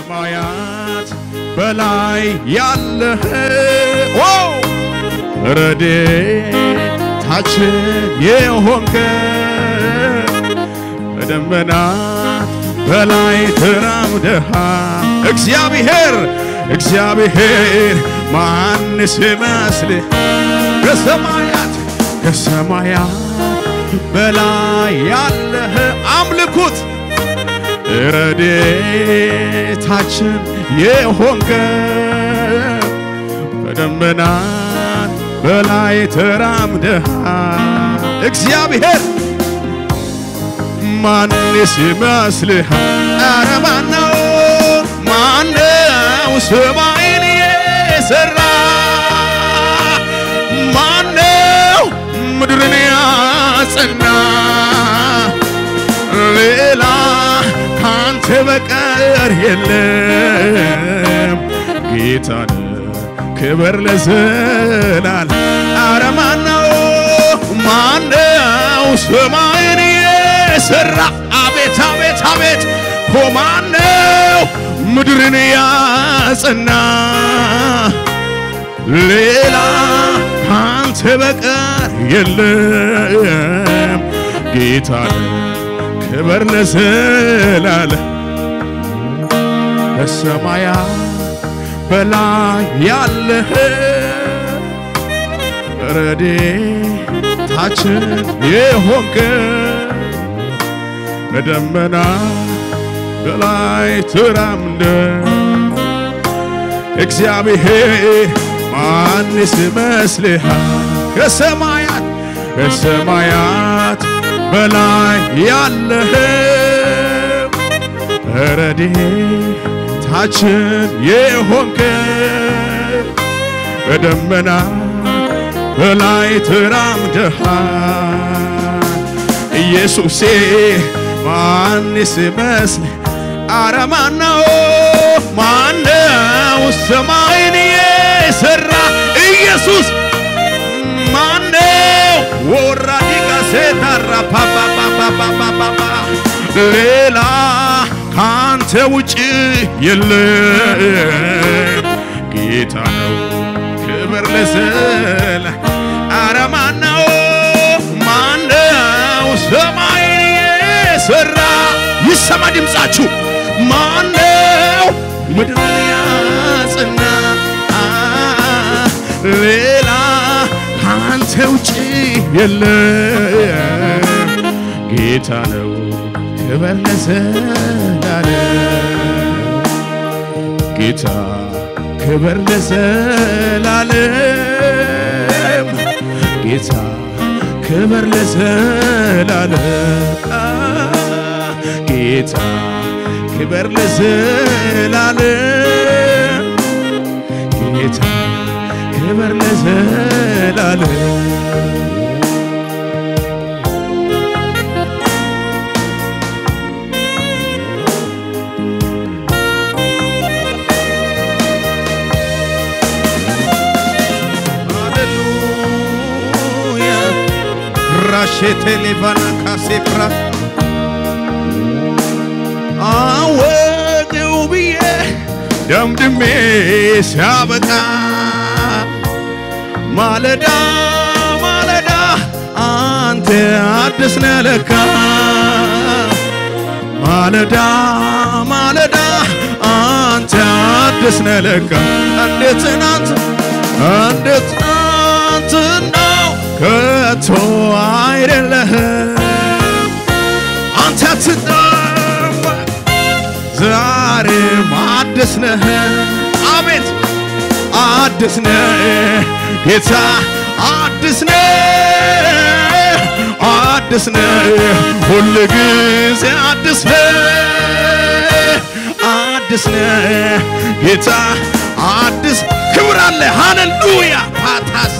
ከሰማያት በላይ ያለህ ኦ ረድኤታችን የሆንከ በደመናት በላይ ተራምደሃል እግዚአብሔር እግዚአብሔር ማንስ ይመስልህ ከሰማያት ከሰማያት በላይ ያለህ አምልኩት ረድኤታችን የሆንከ በደመናት በላይ ተራምደሃል እግዚአብሔር ማንስ ይመስልሃል? ኧረ ማነው ማነው ሰማይን የሠራ ማነው ምድርን ያጸና ሌላ ካንተ በቀር የለም ጌታን ክብር ለዘላል ኧረ ማነው ማነው ሰማይን የሠራ አቤት አቤት አቤት ኮ ማነው ምድርን ያጸና ሌላ ካንተ በቀር የለም ጌታን ክብር ለዘላለ በሰማያት በላይ ያለህ ረድኤታችን የሆንክ በደመና በላይ ተራምደ እግዚአብሔር ማንስ ይመስልሃል? ከሰማያት ከሰማያት በላይ ያለህ ረድኤታችን የሆንክ በደመና በላይ ተራምደሃል ኢየሱሴ ማንስ ይመስል አረ ማነው ማነው ሰማይን የሠራ ኢየሱስ ማነው ወራዲጋ ሴታራ ፓፓፓፓፓፓ ሌላ ካንተ ውጭ የለም ጌታ ነው ክብር ለዘላ አረ ማነው ማነው ሰማይን የሠራ ይሰማ ድምፃችሁ ማነው ምድርን ያጸና ሌላ ካንተ ውጭ የለም ጌታ ነው ክብር ለዘላለም ጌታ ክብር ለዘላለም ጌታ ክብር ለዘላለም ጌታ ክብር ለዘላለም ጌታ ክብር ለዘላለም ሃሌሉያ ራሼቴ ሌቫና ካሴፕራ አወቅው ብዬ ደምድሜ ሲያበቃ ማለዳ ማለዳ አንተ አዲስ ነህ ለካ ማለዳ ማለዳ አንተ አዲስ ነህ ለካ እንዴት ትናንት እንዴት ትናንትናው ከቶ አይደለህም አንተ አትጠወቅ ዛሬም አዲስ ነህ አቤት አዲስ ነህ ጌታ አዲስ ነህ አዲስ ነህ ሁል ጊዜ አዲስ ነህ አዲስ ነህ ጌታ አዲስ ክብር አለ ሃሌሉያ ፓታስ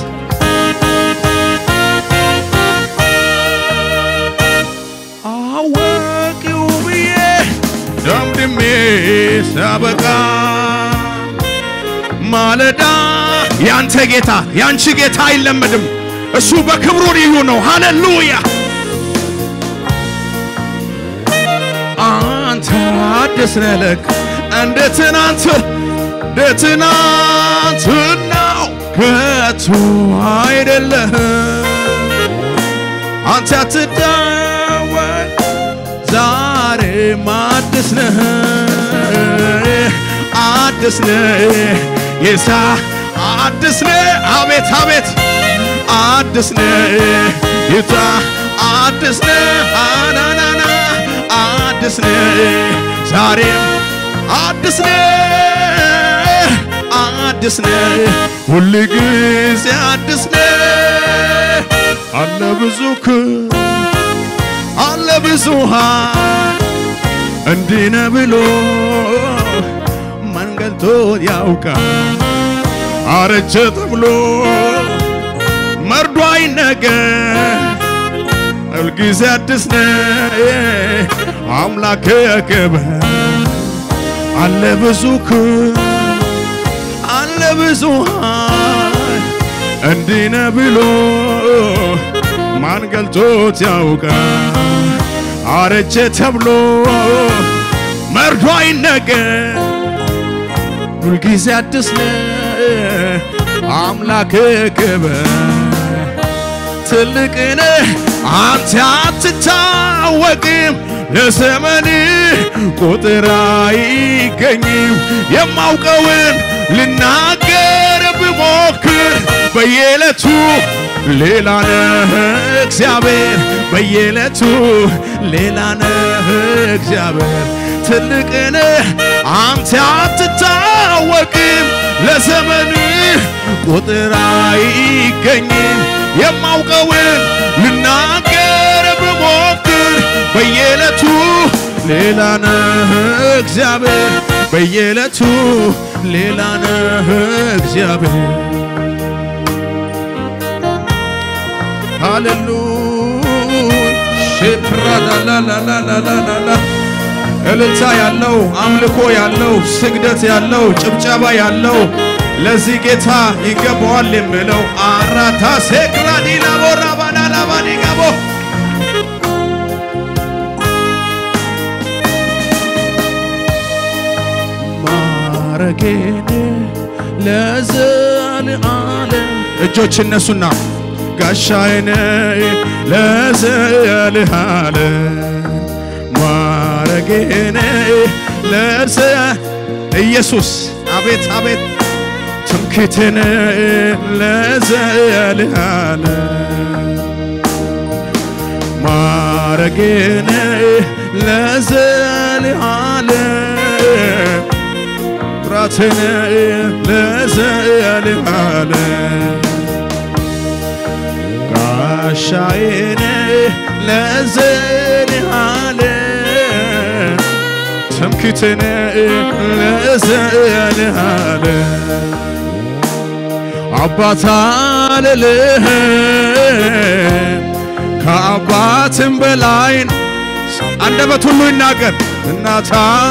አወቂው ብዬ ደምድሜ ሳበቃ ማለዳ ያንተ ጌታ ያንቺ ጌታ አይለመድም። እሱ በክብሩ ልዩ ነው። ሃሌሉያ አንተ አዲስ ነህ ለካ እንደ ትናንት እንደ ትናንትናው ከቶ አይደለህም አንተ አትደወል ዛሬም አዲስ ነህ አዲስ ነህ ጌታ አዲስ ነህ አቤት አቤት አዲስ ነህ ጌታ አዲስ ነህ አናናና አዲስ ነህ ዛሬም አዲስ ነህ አዲስ ነህ ሁል ጊዜ አዲስ ነህ አለ ብዙ ክብር አለ ብዙ ኃይል እንዲህ ነህ ብሎ መንገልቶት ያውቃል አረጀ ተብሎ መርዶ አይነገር ሁልጊዜ አዲስ ነህ አምላክ ክብር አለ ብዙ ክብር አለ ብዙ ኃይል እንዲህ ነህ ብሎ ማን ገልጦት ያውቃል አረጀ ተብሎ መርዶ አይነገር ሁልጊዜ አዲስ ነህ አምላክ ክብር ትልቅ ነህ አንተ አትታወቅም ለዘመን ቁጥር አይገኝም የማውቀውን ልናገር ብሞክር በየዕለቱ ሌላ ነህ እግዚአብሔር በየዕለቱ ሌላ ነህ እግዚአብሔር ትልቅ ነህ አንተ አትታወቅም ለዘመን ቁጥር አይገኝም የማውቀውን ልናገር ብሞክር በየዕለቱ ሌላ ነህ እግዚአብሔር በየዕለቱ ሌላ ነህ እግዚአብሔር ሃሌሉያ ሽፕራላላላላላላ እልልታ ያለው አምልኮ ያለው ስግደት ያለው ጭብጨባ ያለው ለዚህ ጌታ ይገባዋል የምለው አራታ ሴክራዲና ቦራባናላባኒጋቦ ማረጌን ለዘለዓለም እጆች እነሱና ጋሻዬን ለዘለዓለም ማረጌን ለዘ ኢየሱስ አቤት አቤት ትምክህትን ለዘለዓለም ማረጌን ለዘለዓለም ኩራትን ለዘለዓለም ጋሻዬን ለዘለዓለም ትምክህትን ለዘለዓለም አባት አልልህም ከአባትም በላይ አንደበት ሁሉ ይናገር እናት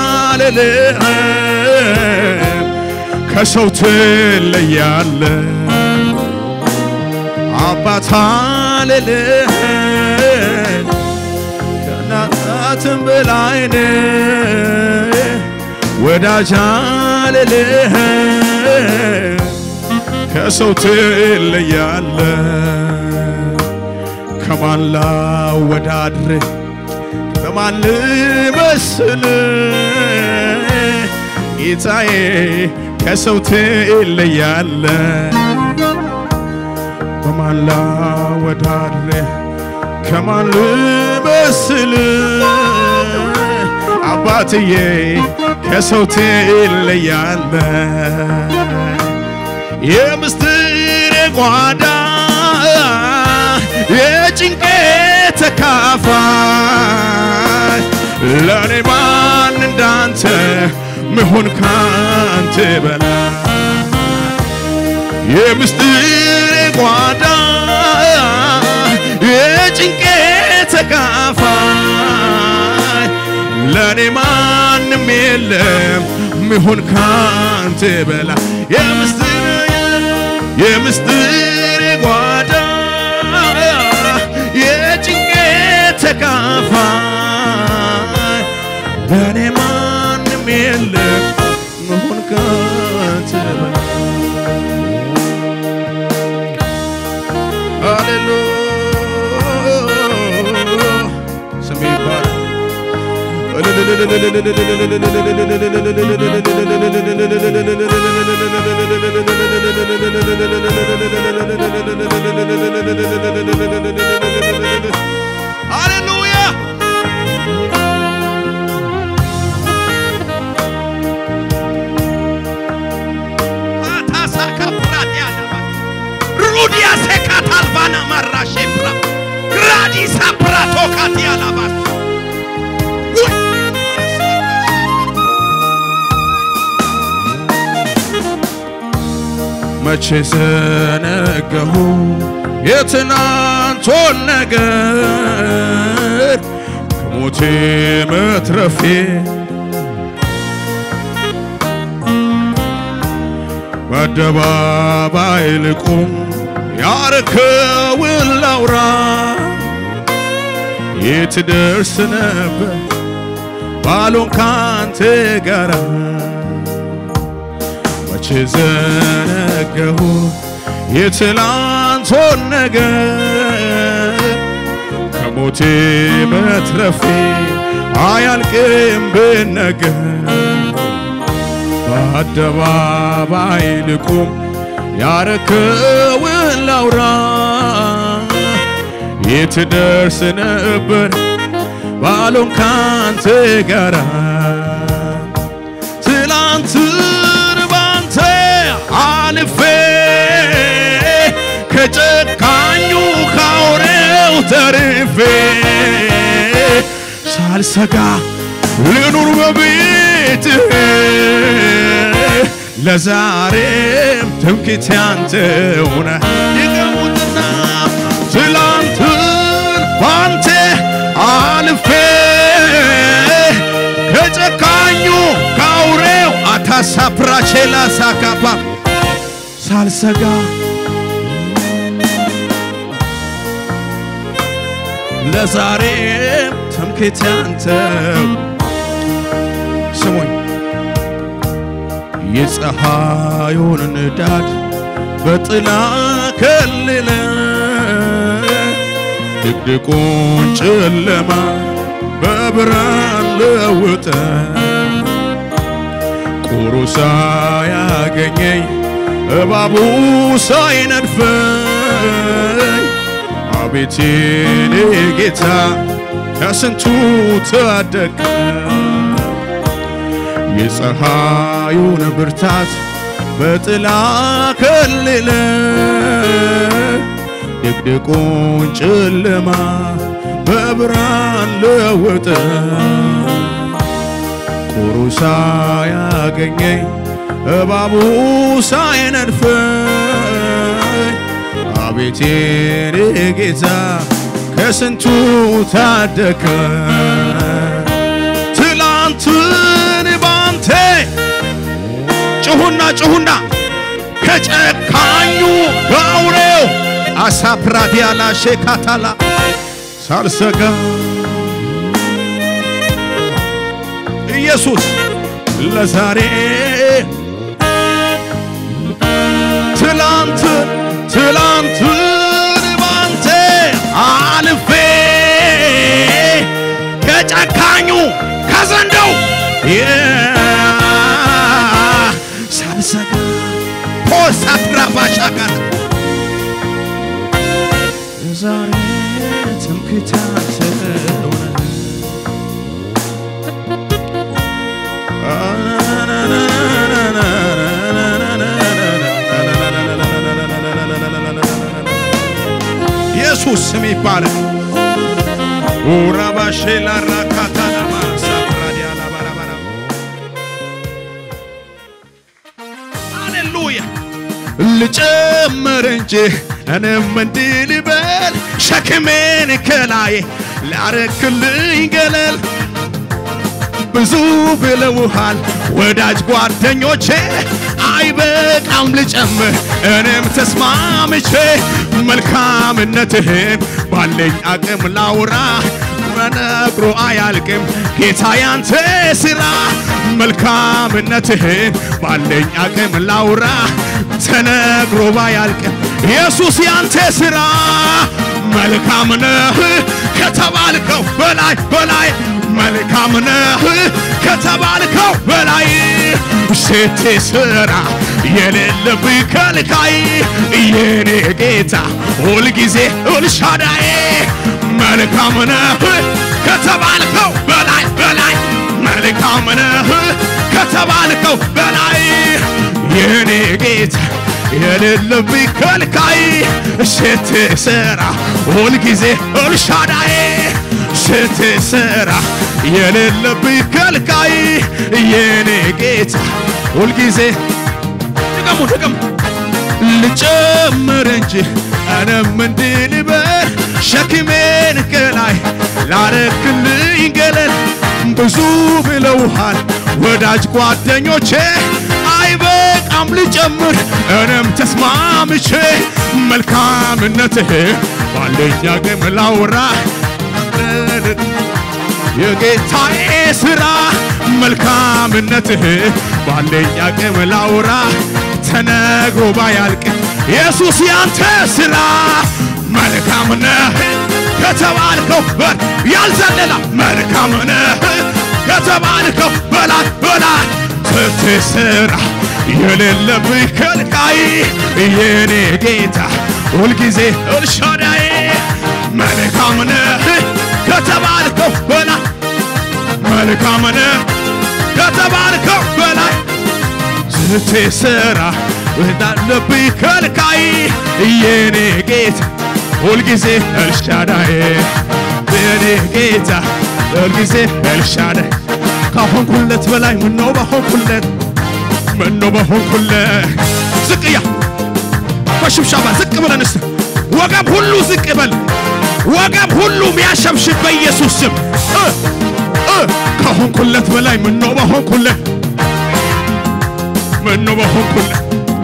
አልልህም ከሰው ትለያለ አባት አልልህም ከእናትም በላይ ወዳጅ አልልህም ከሰው ትለያለ ከማን ላወዳድር ከማን ልመስል ጌታዬ ከሰው ትለያለ በማን ላወዳድር ከማን ልመስል አባትዬ ከሰው ትለያለ የምስጢር ጓዳ የጭንቄ ተካፋይ ለእኔ ማን እንዳንተ ምሆን ካንተ በላይ የምስጢር ጓዳ የጭንቄ ተካፋይ ለእኔ ማንም የለም ምሆን ካንተ በላይ የምስጢር የምስጢር ጓዳ የጭንቄ ተካፋይ ለእኔ ማንም የለም ሃሌሉያ አታሳካ ፕራት ያለባ ሩዲያ ሴካት አልባና ማራሼ ፕራ ግራዲሳ ፕራቶካት ያላባስ መቼ ዘነገሁ የትናንቶን ነገር ከሞቴ መትረፌ በአደባባይ ልቁም ያረከውን ላውራ የት ደርስ ነበር ባሎን ካንተ ጋራ መቼ ዘነገሁ የትላንቶን ነገር ከሞቴ መትረፌ አያልቅም ብነገር በአደባባይ ልቁም ያረከውን ላውራ የት ደርስ ነበር ባሎን ካንተ ጋራ ትላንትን ባንተ አልፌ ከጨካኙ ካውሬው ተርፌ ሳልሰጋ ልኑር በቤትህ ለዛሬም ትምክህቴ አንተው ነህ። ይገሙትና ትላንትን ባንተ አልፌ ከጨካኙ ከአውሬው አታሳፕራቼላ ሳካፓ ሳልሰጋ ለዛሬም ትምክህቴ አንተው ስሙኝ የፀሐዩን ንዳድ በጥላ ከልለ ድቅድቁን ጨለማ በብርሃን ለውጠ ቁሩ ሳያገኘኝ እባቡ ሳይነድፈኝ አቤት የኔ ጌታ ከስንቱ ታደገ የፀሐዩን ብርታት በጥላ ከልለ ድቅድቁን ጨለማ በብርሃን ለወጠ ቁሩ ሳያገኘኝ እባቡ ሳይነድፈኝ አቤት የኔ ጌታ ከስንቱ ታደከ ትላንትን ባንተ ጭሁና ጭሁና ከጨካኙ ከአውሬው አሳፕራዲያላ ሼካታላ ሳልሰጋ ኢየሱስ ለዛሬ ትላንትን ትላንትን ባንተ አልፌ ከጨካኙ ከዘንዶው ሳልሰጋ ፖሳትራባሻ ጋር ዛሬ ትምክህታቸው ኢየሱስ ስም ይባላል። ኡራባሼ ላራካታናማ ሳፕራዲያ ላባራባራ ሃሌሉያ ልጨምር እንጂ እኔም እንዲህ ልበል ሸክሜን ከላዬ ላረክልኝ ገለል ብዙ ብለውሃል ወዳጅ ጓደኞቼ አይበቃም ልጨምር እኔም ተስማምቼ መልካምነትህን ባለኝ አቅም ላውራ ተነግሮ አያልቅም ጌታ ያንተ ስራ መልካምነትህን ባለኝ አቅም ላውራ ተነግሮ ባያልቅም ኢየሱስ ያንተ ስራ መልካም ነህ ከተባልከው በላይ በላይ መልካም ነህ ከተባልከው በላይ ስትሰራ የሌለብህ ከልካይ የኔ ጌታ ሁልጊዜ ኤልሻዳይ መልካም ነህ ከተባልከው በላይ በላይ መልካም ነህ ከተባልከው በላይ የኔ ጌታ የሌለብኝ ከልካይ ስትሰራ ሁልጊዜ ኤልሻዳይ ስትሰራ የሌለብኝ ከልካይ የኔ ጌታ ሁልጊዜ ድገሙ ድገሙ ልጨምር እንጂ እኔም እንዲህ ልበል ሸክሜን ከላይ ላረክልኝ ገለል ብዙ ብለውሃል ወዳጅ ጓደኞቼ አይበቃም ልጨምር እኔም ተስማምቼ መልካምነትህ ባለኝ አቅም ላውራ የጌታዬ ሥራ መልካምነትህ ባለኝ አቅም ላውራ ተነግሮ ባያልቅ ኢየሱስ ያንተ ሥራ መልካም ነህ ከተባልከው በር ያልዘለላ መልካም ነህ ከተባልከው በላይ በላይ ስትሰራ የሌለብህ ከልካይ የኔ ጌታ ሁልጊዜ ኤልሻዳይ መልካም ነህ ከተባልከው በላይ መልካም ነህ ከተባልከው በላይ ስትሰራ እንዳለብህ ከልካይ የኔ ጌታ ሁልጊዜ ኤልሻዳይ የኔ ጌታ ሁልጊዜ ኤልሻዳይ ካሆንኩለት በላይ ምነው በሆንኩለት ምነው በሆንኩለት ዝቅያ በሽብሻባ ዝቅ ብለን እስቲ ወገብ ሁሉ ዝቅ በል ወገብ ሁሉ ሚያሸብሽብ በኢየሱስ ስም እ እ ከሆንኩለት በላይ ምነው በሆንኩለት ምነው በሆንኩለት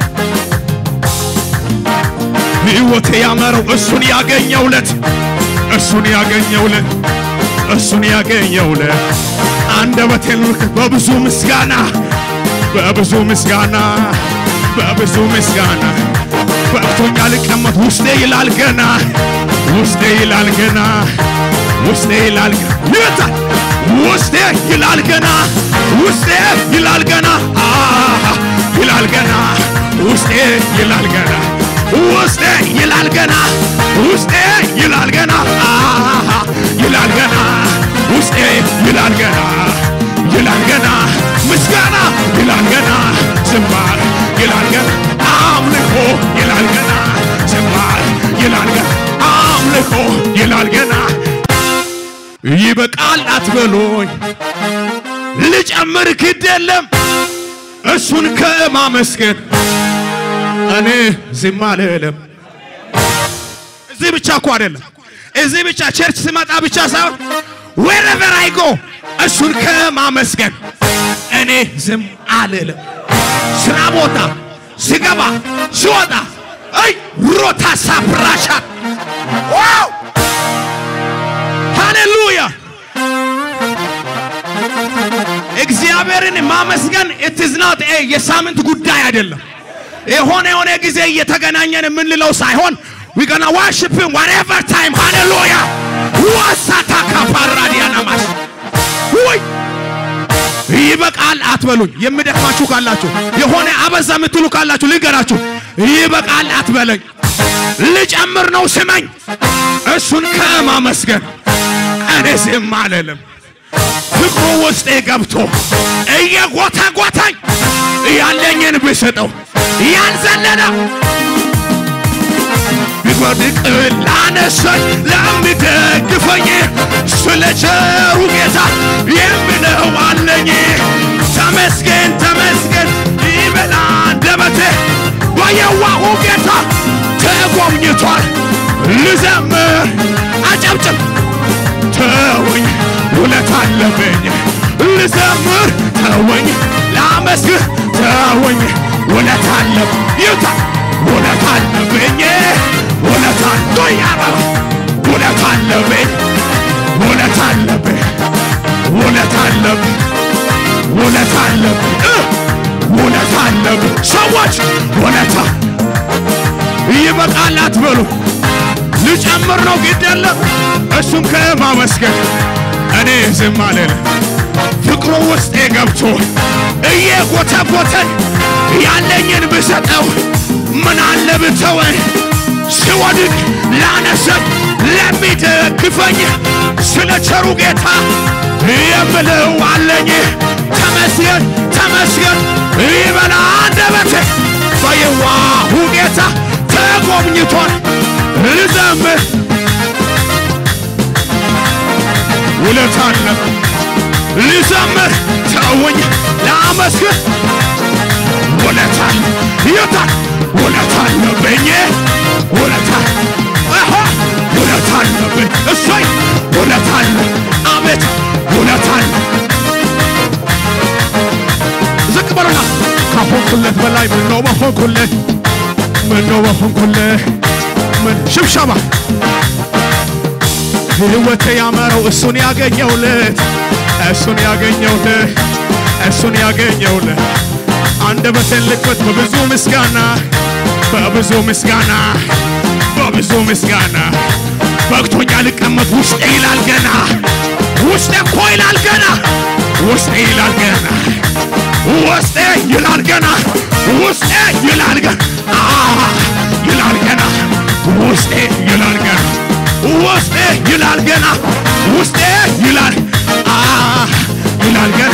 ሕይወቴ ያመረው እሱን ያገኘውለት እሱን ያገኘውለት እሱን ያገኘውለት አንደበቴን ልክ በብዙ ምስጋና በብዙ ምስጋና በብዙ ምስጋና በቅቶኛ ልቀመጥ ውስጤ ይላል ገና ውስጤ ይላል ገና ውስጤ ይላል ገና ይወጣል ውስጤ ይላል ገና ውስጤ ይላል ገና አሃ ይላል ገና ውስጤ ይላል ገና ውስጤ ይላል ገና ውስጤ ይላል ገና አሃ ይላል ገና ውስጤ ይላል ገና ይላል ገና ምስጋና ይላል ገና ዝማር ይላል ገና አምልኮ ይላል ገና ዝማር ይላል ገና አምልኮ ይላል ገና ይበቃል አትበሎኝ ልጨምር ግድ የለም እሱን ከማመስገን እኔ ዝም አልልም። እዚህ ብቻ እኮ አይደለም፣ እዚህ ብቻ ቸርች ስመጣ ብቻ ሳይሆን wherever I go እሱን ከማመስገን እኔ ዝም አልልም። ስራ ቦታ ስገባ ስወጣ አይ ሮታ ሳፕራሻ ዋው ሃሌሉያ እግዚአብሔርን ማመስገን it is not a የሳምንት ጉዳይ አይደለም። የሆነ የሆነ ጊዜ እየተገናኘን የምንለው ሳይሆን we gonna worship him whatever time hallelujah ዋሳታ ካፓራዲያናማስ ወይ ይበቃል አትበሉኝ። የምደክማችሁ ካላችሁ የሆነ አበዛ የምትሉ ካላችሁ ልንገራችሁ፣ ይበቃል አትበለኝ። ልጨምር ነው ስመኝ። እሱን ከማመስገን እኔ ዝም አልልም። ፍቅሩ ውስጤ ገብቶ እየጎተጎተኝ ያለኝን ብሰጠው ያልዘለለ ቢወድቅ ላነሳኝ ለሚደግፈኝ ስለ ቸሩ ጌታ የምለው አለኝ። ተመስገን ተመስገን ይበላ አንደበቴ በየዋሁ ጌታ ተጎብኝቷል። ልዘምር አጨብጭብ ተወኝ ውለት አለብኝ ልዘምር ተወኝ ላመስግህ ተወኝ ውለት አለብ ይውታ ውለት አለብኝ ውለት አለ ያበራ ውለት አለብኝ ውለት አለብኝ ውለት አለብኝ ውለት አለብኝ እ ውለት አለብኝ ሰዎች ውለታ ይበቃል አትበሉ ልጨምር ነው ግድ የለም እሱም ከማመስገን እኔ ዝም አልልም። ፍቅሩ ውስጤ ገብቶ እየጎተጎተን ያለኝን ብሰጠው ምን አለ ብተወን ስወድቅ ላነሰኝ ለሚደግፈኝ ስለ ቸሩ ጌታ የምለው አለኝ። ተመስገን ተመስገን ይበላ አንደበቴ በየዋሁ ጌታ ተጎብኝቶን ልዘምር ውለታ አለብኝ ልዘምር ተውኝ ላመስግን ውለታ ይታል ውለታ አለብኝ ውለታ አሃ ውለታ አለብኝ እሰይ ውለታ አለ አቤት ውለታ አለ ዝቅ በሉና ካሆንኩለት በላይ ምነው በሆንኩለት ምነው በሆንኩለት ምን ሽብሸባ ሕይወቴ ያመረው እሱን ያገኘውለት እሱን ያገኘውለት እሱን ያገኘውለት አንደበቴን ልክፈት በብዙ ምስጋና በብዙ ምስጋና በብዙ ምስጋና በቅቶኛ ልቀመጥ ውስጤ ይላል ገና ውስጤ እኮ ይላል ገና ውስጤ ይላል ገና ውስጤ ይላል ገና ውስጤ ይላል ገና አዎ ይላል ገና ውስጤ ይላል ገና ውስጤ ይላል ገና ውስጤ ይላል አ ይላል ገና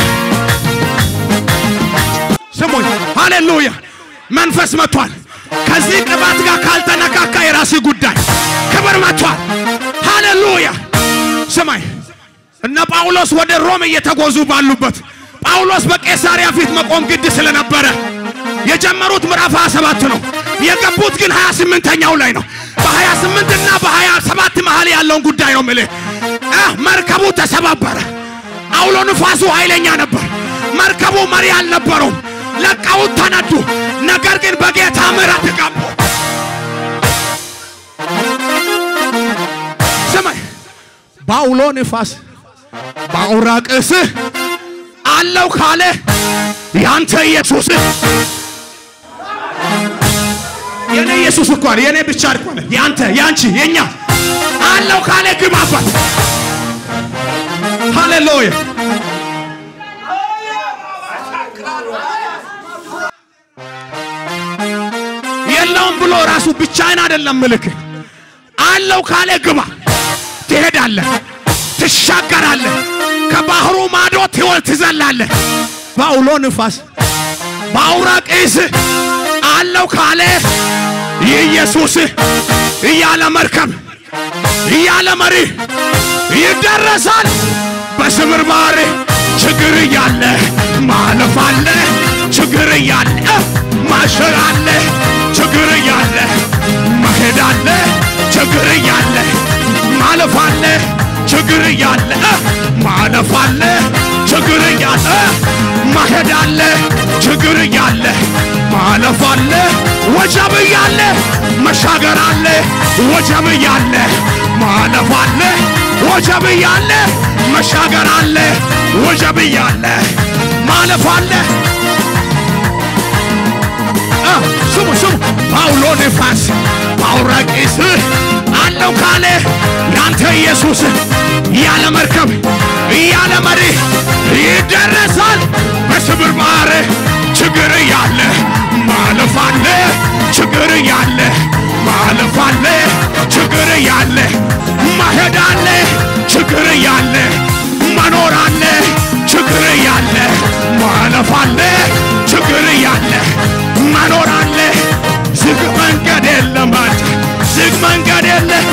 ስሙኝ ሃሌሉያ መንፈስ መጥቷል ከዚህ ቅባት ጋር ካልተነካካ የራስ ጉዳይ ክብር መጥቷል ሃሌሉያ ስማኝ እነ ጳውሎስ ወደ ሮም እየተጓዙ ባሉበት ጳውሎስ በቄሳሪያ ፊት መቆም ግድ ስለነበረ የጀመሩት ምዕራፍ 27 ነው የገቡት ግን 28ኛው ላይ ነው በ28 እና በ27 መሃል ያለውን ጉዳይ ነው ምልህ መርከቡ ተሰባበረ አውሎ ንፋሱ ኃይለኛ ነበር መርከቡ መሪ አልነበረውም ለቀውት ተነዱ ነገር ግን በጌታ ምሕረት ገቡ ስማኝ በአውሎ ንፋስ በአውራቅስ አለው ካለ ያንተ ኢየሱስ የኔ ኢየሱስ እኮ አለ የኔ ብቻ እኮ አለ ያንተ ያንቺ የኛ አለው ካለ ግባበት ሃሌሉያ የለውም ብሎ ራሱ ብቻዬን አይደለም ምልክ አለው ካለ ግባ ትሄዳለህ ትሻገራለህ ከባህሩ ማዶ ትወል ትዘላለህ በአውሎ ንፋስ በአውራቂስ አለው ካለ ኢየሱስ እያለ መርከብ እያለ መሪ ይደረሳል በስብር ባህር ችግር እያለ ማለፍ አለ ችግር እያለ ማሸር አለ ችግር እያለ መሄድ አለ ችግር እያለ ማለፍ አለ ችግር እያለ ማለፍ አለ ችግር እያለ መሄድ አለ ችግር እያለ ማለፍ አለ ወጀብ እያለ መሻገር አለ ወጀብ እያለ ማለፍ አለ ወጀብ እያለ መሻገር አለ ወጀብ እያለ ማለፍ አለ ስሙ ስሙ ጳውሎ ንፋስ ጳውራቂስ አለው ካለ ያንተ ኢየሱስ ያለ መርከብ ያለ መሪ ይደረሳል በስብር ባህር ችግር እያለ ማለፍ አለ ችግር እያለ ማለፍ አለ ችግር እያለ ማሄድ አለ ችግር እያለ መኖር አለ ችግር እያለ ማለፍ አለ ችግር እያለ መኖር አለ ዝግ መንገድ የለም አንተ ዝግ መንገድ የለ